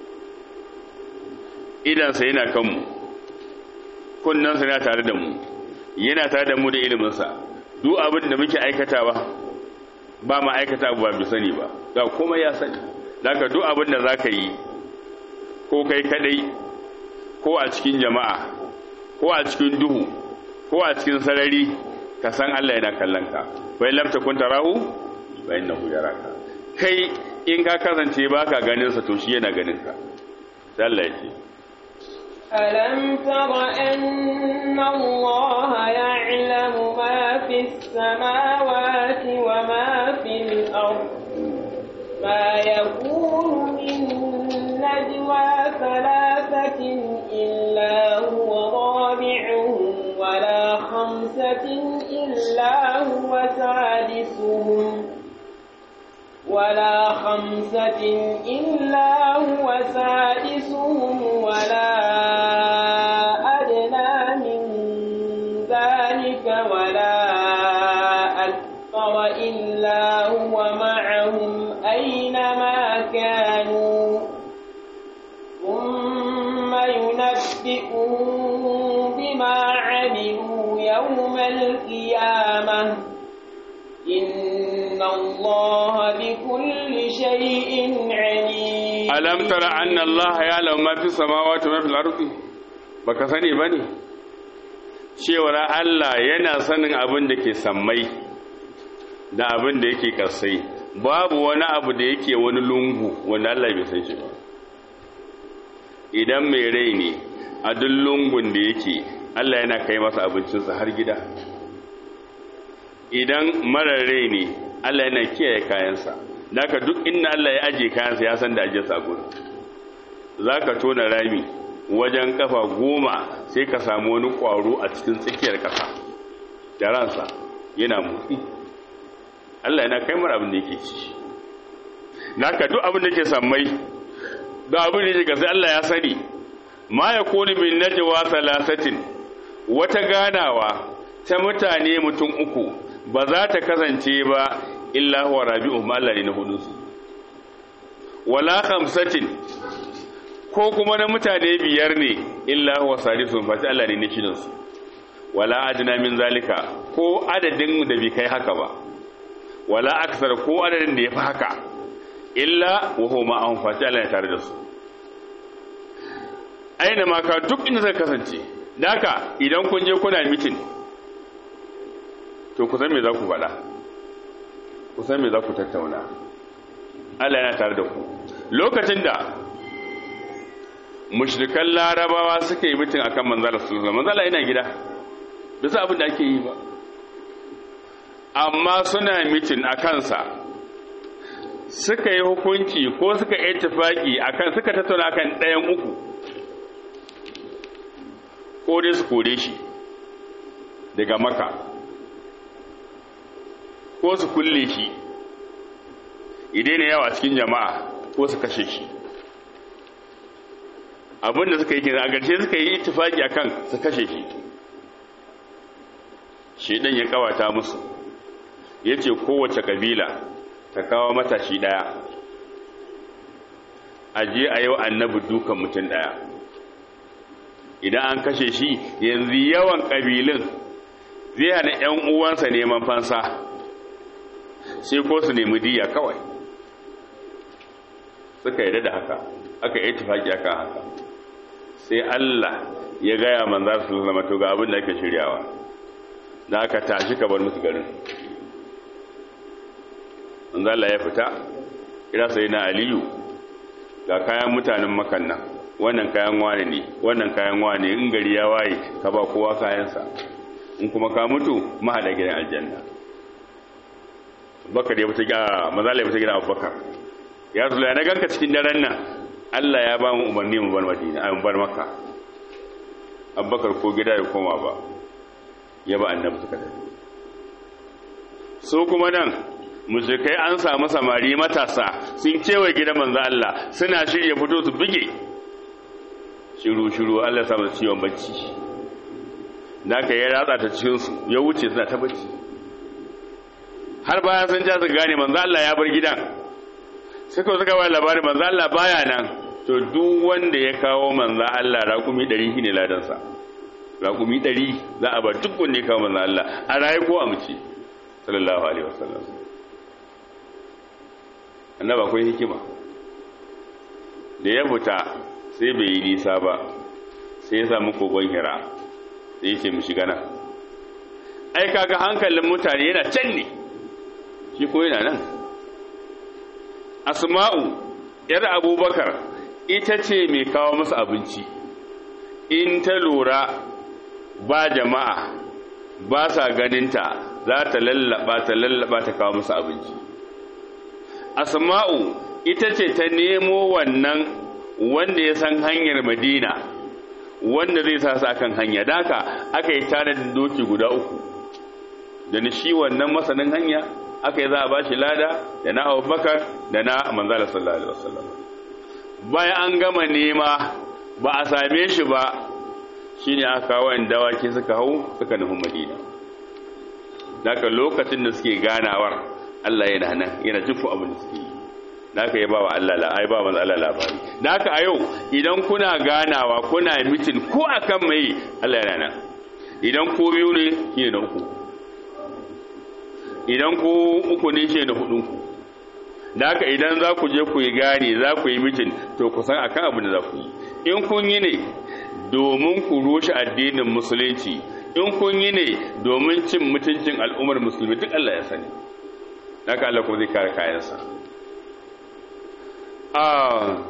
idansa yana kanmu kunnansa yana tare da mu yana tare da mu da iliminsa duk abin da muke aikatawa ba ma aikata abu ba bi sani ba ga kuma ya sani daga duk abin da za ka yi ko kai kadai ko a cikin jama'a ko a cikin duhu ko a cikin sarari ka san Allah yana kallon ka bai lamta kun tarahu bai innahu yaraka kai in ka kasance baka ganin sa to shi yana ganin ka Allah ya ce ألم تر أن الله يعلم ما في السماوات وما في الأرض ما يكون من نجوى ثلاثة إلا هو رابعهم ولا خمسة إلا هو سادسهم ولا خمسة إلا هو سادسهم ولا أدنى من ذلك ولا أكثر إلا هو معهم أينما كانوا ثم ينبئهم بما عملوا يوم القيامة إن الله بكل شيء عليم ألم تر أن الله يعلم ما في السماوات وما في الأرض baka sani bane cewar Allah yana sanin abin da ke sammai da abin da yake kasai babu wani abu da yake wani lungu wanda Allah bai san shi ba idan mai rai ne a duk lungun da yake Allah yana kai masa abincinsa har gida idan marar rai ne Allah yana kiyaye kayansa daga duk inda Allah ya aje kayansa ya san da aje sa gudu za ka tona rami wajen kafa goma sai ka samu wani ƙwaro a cikin tsakiyar ƙasa da ransa yana motsi Allah yana kai mara abin da yake ci daga duk abin da ke sammai da abin da yake sai Allah ya sani ma ya kone min najwa salasatin wata ganawa ta mutane mutum uku ba za ta kasance ba illa huwa rabi'uhum Allah ne na hudunsu wala khamsatin ko kuma na mutane biyar ne illa huwa sadisuhum fa Allah ne na shidan su wala adna min zalika ko adadin da bai kai haka ba wala aksar ko adadin da yafi haka illa wa huwa ma'ahum fa Allah ne tare da su aina ma ka duk inda zai kasance daka idan kun je kuna mitin to ku san me za ku faɗa ku san me za ku tattauna Allah yana tare da ku lokacin da mushrikan larabawa suka yi mitin akan manzala sallallahu manzala yana gida bisa abin da ake yi ba amma suna mitin a kansa suka yi hukunci ko suka yi tafaki akan suka tattauna akan ɗayan uku ko dai su kore shi daga maka ko su kulle shi idai ne yawa cikin jama'a ko su kashe shi abinda suka yi kira a ƙarshe suka yi itifaki akan su kashe shi shedan ya kawata musu ya ce kowace kabila ta kawo matashi ɗaya a je a yau annabi dukan mutum ɗaya idan an kashe shi yanzu yawan ƙabilun zai hana 'yan uwansa neman fansa sai ko su nemi diya kawai suka yi da haka aka yi tufaki aka haka sai Allah ya gaya manzar su zama to ga abin da ake shiryawa da aka tashi ka bar musu garin manzar Allah ya fita ira sai na aliyu ga kayan mutanen makan nan wannan kayan wane ne wannan kayan wane in gari ya waye ka ba kowa kayansa in kuma ka mutu mahada gidan aljanna bakar ya fita gida manzar Allah ya fita gidan abubakar ya zula na ganka cikin daren nan Allah ya ba mu umarni mu bar Madina a bar Makka Abubakar ko gida ya koma ba ya ba annabi suka tafi so kuma nan mushrikai an samu samari matasa sun kewa gidan manzo Allah suna shirye fito su bige shiru shiru Allah ya samu ciwon bacci da ka ya ratsa ta cikin su ya wuce suna ta bacci har bayan sun ja su gane manzo Allah ya bar gidan sai kawai suka ba labarin manzo Allah baya nan to duk wanda ya kawo manzo Allah raƙumi 100 shine ladan sa raƙumi 100 za a bar duk wanda ya kawo manzo Allah a raye ko a mace sallallahu alaihi wasallam annaba akwai hikima da ya fita sai bai yi nisa ba sai ya samu kogon hira sai ya ce mu shiga nan ai kaga hankalin mutane yana can ne shi ko yana nan asma'u yar abubakar ita ce mai kawo masa abinci in ta lura ba jama'a ba sa ganinta za ta lallaba ta lallaba ta kawo masa abinci asma'u ita ce ta nemo wannan wanda ya san hanyar madina wanda zai sa su akan hanya daka aka yi tanadin doki guda uku da ni shi wannan masanin hanya aka yi za a ba shi lada da na abubakar da na manzala sallallahu alaihi wasallam bayan an gama nema ba a same shi ba shine aka kawo yan dawaki suka hau suka nufi madina daga lokacin da suke ganawar Allah yana nan yana jifu abin da suke yi da aka yi ba wa Allah la ai ba manzo Allah labari da haka a yau idan kuna ganawa kuna mitin ko akan mai Allah yana nan idan ko biyu ne shine na uku idan ku uku ne shi da hudunku da haka idan za ku je ku yi gane za ku yi mitin to ku san akan abin da za ku yi in kun yi ne domin ku rushe addinin musulunci in kun yi ne domin cin mutuncin al'ummar musulmi duk Allah ya sani da haka Allah kuma zai kare kayansa a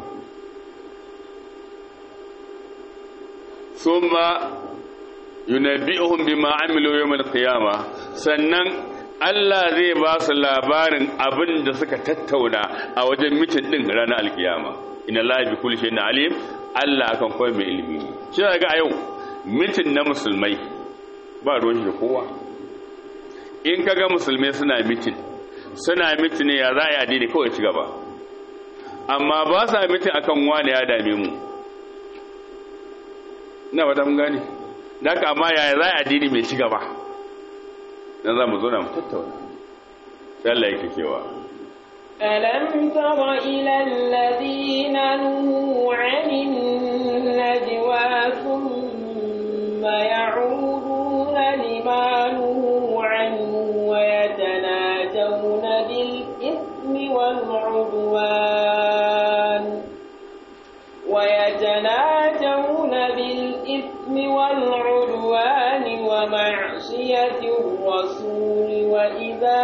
summa yunabbi'uhum bima amilu yawm al-qiyamah sannan Allah zai ba su labarin abin da suka tattauna a wajen mitin din ranar alkiyama inna la bi kulli shay'in alim Allah akan koyi mai ilimi shi ga a yau mitin na musulmai ba ruwan shi da kowa in kaga musulmai suna mitin suna mitin ne ya za a yi addini kawai ci gaba amma ba sa mitin akan wani ya dame mu na wata mun gane da amma yaya za a addini mai ci gaba dan za mu zo na mu tattauna sai Allah yake cewa ألم تر إلى الذين نهوا عن النجوى ثم يعودون لما نهوا عنه ويتناجون بالإثم والعدوان ويتناجون بالإثم والعدوان ومعصية الرسول وإذا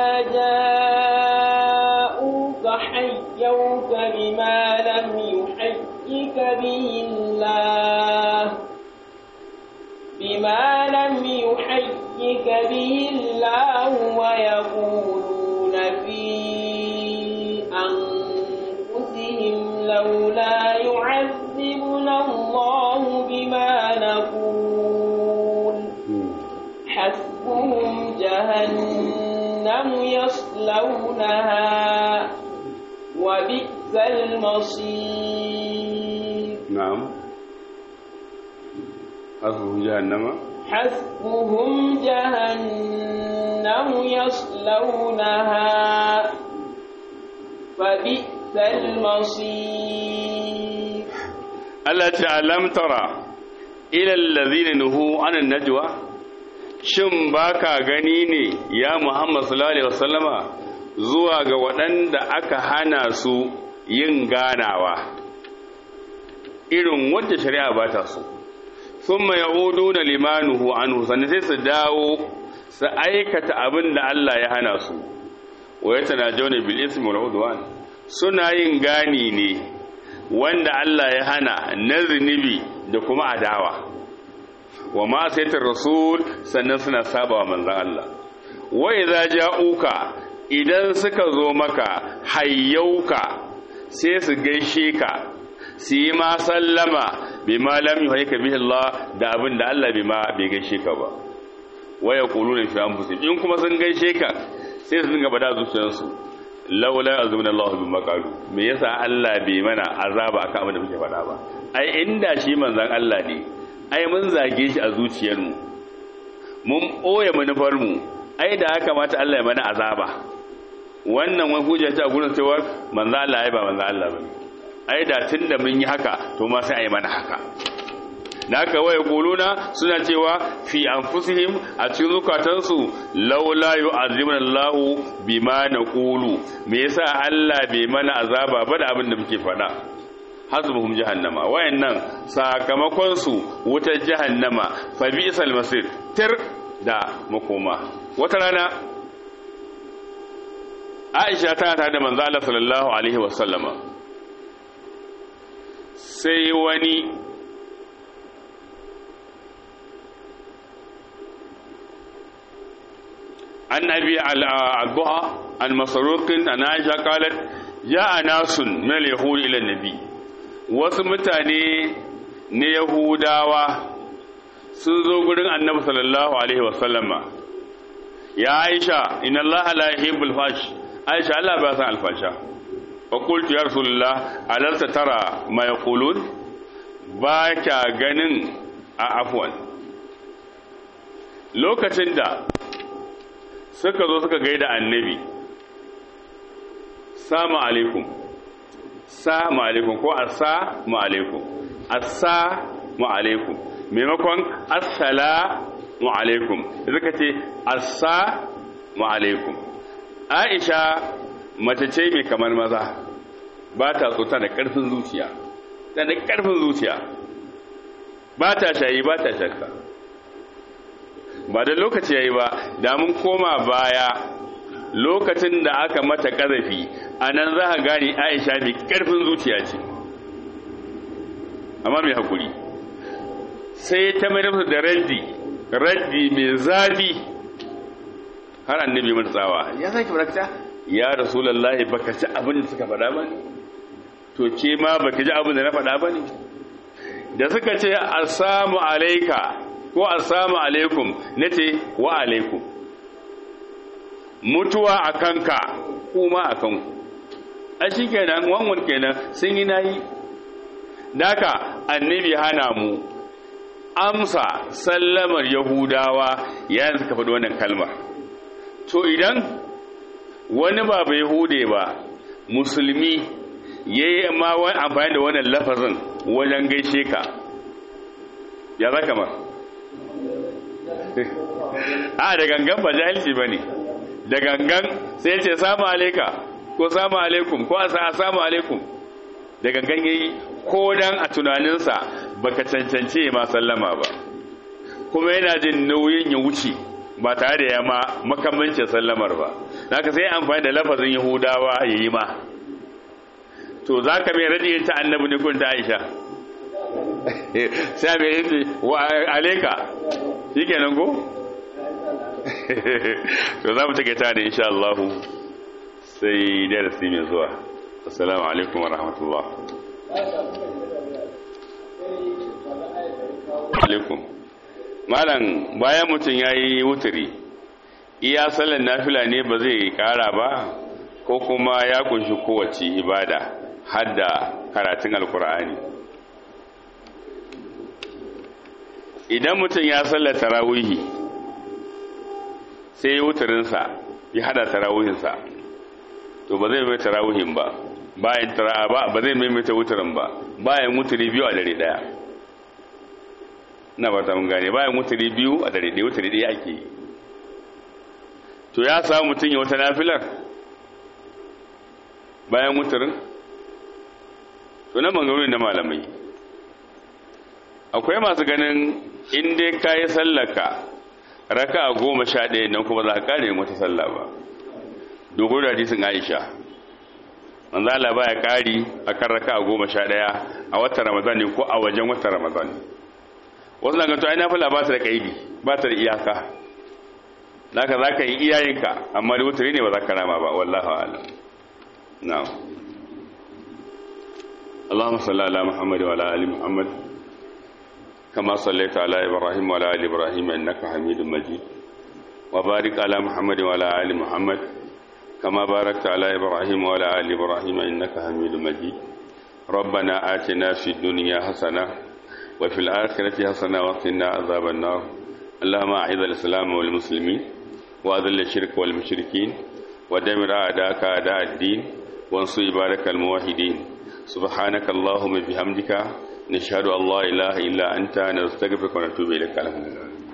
جاءوك حيوك بما لم يحيك به الله بما لم يحيك به الله ويقولون في أنفسهم لولا يعذبنا الله بما نقول حسبهم جهنم يصلونها وبئس المصير نعم حسبهم جهنم حسبهم جهنم يصلونها فبئس المصير Allah ce alam tara ila allazina nuhu anan najwa shin baka gani ne ya Muhammad sallallahu alaihi wasallama zuwa ga waɗanda aka hana su yin ganawa irin wanda shari'a ba ta so thumma ya'uduna limanuhu anhu sannan sai su dawo su aikata abin da Allah ya hana su wa yatanajawna bil ismi wal udwan suna yin gani ne wanda Allah ya hana na zunubi da kuma adawa wa ma saitar rasul sannan suna saba wa manzan Allah wa idza ja'uka idan suka zo maka hayyauka sai su gaishe ka su yi ma sallama bima lam yuhaika bihi Allah da abin da Allah bima bai gaishe ka ba wa yaquluna fi anfusihim in kuma sun gaishe ka sai su dinga bada zuciyarsu laula azumna Allah bi maqalu me yasa Allah bai mana azaba akan abin da muke faɗa ba ai inda shi manzon Allah ne ai mun zage shi a zuciyarmu mun ɓoye manufarmu ai da haka mata Allah ya mana azaba wannan wani hujja ta gurin cewa manzo Allah ai ba manzo Allah bane ai da tunda mun yi haka to ma sai ai mana haka naka waya kuluna suna cewa fi anfusihim a cikin zukatansu laula yu'azibuna Allahu bima naqulu me yasa Allah bai mana azaba ba da abin da muke faɗa hasbuhum jahannama wayannan sakamakon su wutar jahannama fa bi'sal masir tir da makoma wata rana Aisha tana tare da manzo Allah sallallahu alaihi wasallama sai wani عن أبي الضحى عن مسروق عن عائشة قالت جاء ناس من اليهود إلى النبي wasu mutane na Yahudawa sun zo gurin annabi sallallahu alaihi wasallama ya Aisha inna Allah la yuhibbul fash Aisha Allah ba san alfasha fa qultu ya rasulullah alalta tara ma yaqulun ba ka ganin a afwan lokacin da suka zo suka gaida annabi salamu alaikum salamu alaikum ko assalamu alaikum assalamu alaikum maimakon assalamu alaikum suka ce assalamu alaikum aisha mace ce mai kamar maza ba ta so tana da ƙarfin zuciya tana da ƙarfin zuciya ba ta shayi ba ta shakka ba da lokaci ya yi ba da mun koma baya lokacin da aka mata ƙazafi a nan za a gane aisha mai ƙarfin zuciya ce amma mai haƙuri sai ta mai nufin da raddi raddi mai zafi har annabi mata tsawa ya sake farakta ya rasulallahi baka ci abin da suka faɗa ba ne to ke ma baka ji abin da na faɗa ba ne da suka ce assamu alaika ko assalamu alaikum nace wa alaikum mutuwa a kanka kuma a kanku a shi kenan wanwan kenan sun yi nayi daka annabi hana mu amsa sallamar yahudawa yayin suka faɗi wannan kalmar to idan wani ba bai hude ba musulmi ya yi ma wani amfani da wannan lafazin wajen gaishe ka ya zaka ma a da gangan ba jahilci ba ne da gangan sai ce samu alaika ko samu alaikum ko a samu alaikum da gangan yayi ko dan a tunaninsa baka cancance ma sallama ba kuma yana jin nauyin ya wuce ba tare da ya ma makamancin sallamar ba zaka sai amfani da lafazin yahudawa ya yi ma to za ka mai radiyin ta annabi ne kun ta aisha sai mai yin wa alaika shi kenan ko to za mu take ta ne insha Allah sai darasi mai zuwa assalamu alaikum wa rahmatullah alaikum malam bayan mutum ya yi wuturi iya sallan nafila ne ba zai kara ba ko kuma ya kunshi kowace ibada har da karatun alkur'ani idan mutum ya sallar tarawihi sai ya wuturinsa ya hada tarawihinsa to ba zai mai tarawihin ba bayan ba ba zai maimaita wuturin ba bayan wuturi biyu a dare daya na ba ta mun gane bayan wuturi biyu a dare daya wuturi daya ake yi to ya samu mutum ya wata nafilar bayan wuturin to na bangarori na malamai akwai masu ganin in dai ka yi sallaka raka a goma sha ɗaya nan kuma za ka ƙare wata sallah ba dogon da hadisin aisha manzo Allah baya ƙari akan raka a goma sha ɗaya a watan ramadan ne ko a wajen watan ramadan wasu na ganto ai nafila ba ta da kaidi ba ta da iyaka zaka za ka yi iyayenka amma da wutari ne ba za ka rama ba wallahu a'lam na'am اللهم صل على محمد وعلى ال محمد كما صليت على ابراهيم وعلى ال ابراهيم انك حميد مجيد وبارك على محمد وعلى ال محمد كما باركت على ابراهيم وعلى ال ابراهيم انك حميد مجيد ربنا آتنا في الدنيا حسنه وفي الاخره حسنه وقنا عذاب النار اللهم اعز الاسلام والمسلمين واذل الشرك والمشركين ودمر اعداءك اعداء الدين وانصر عبادك الموحدين سبحانك اللهم بحمدك نشهد أن لا إله إلا أنت نستغفرك ونتوب إليك الحمد لله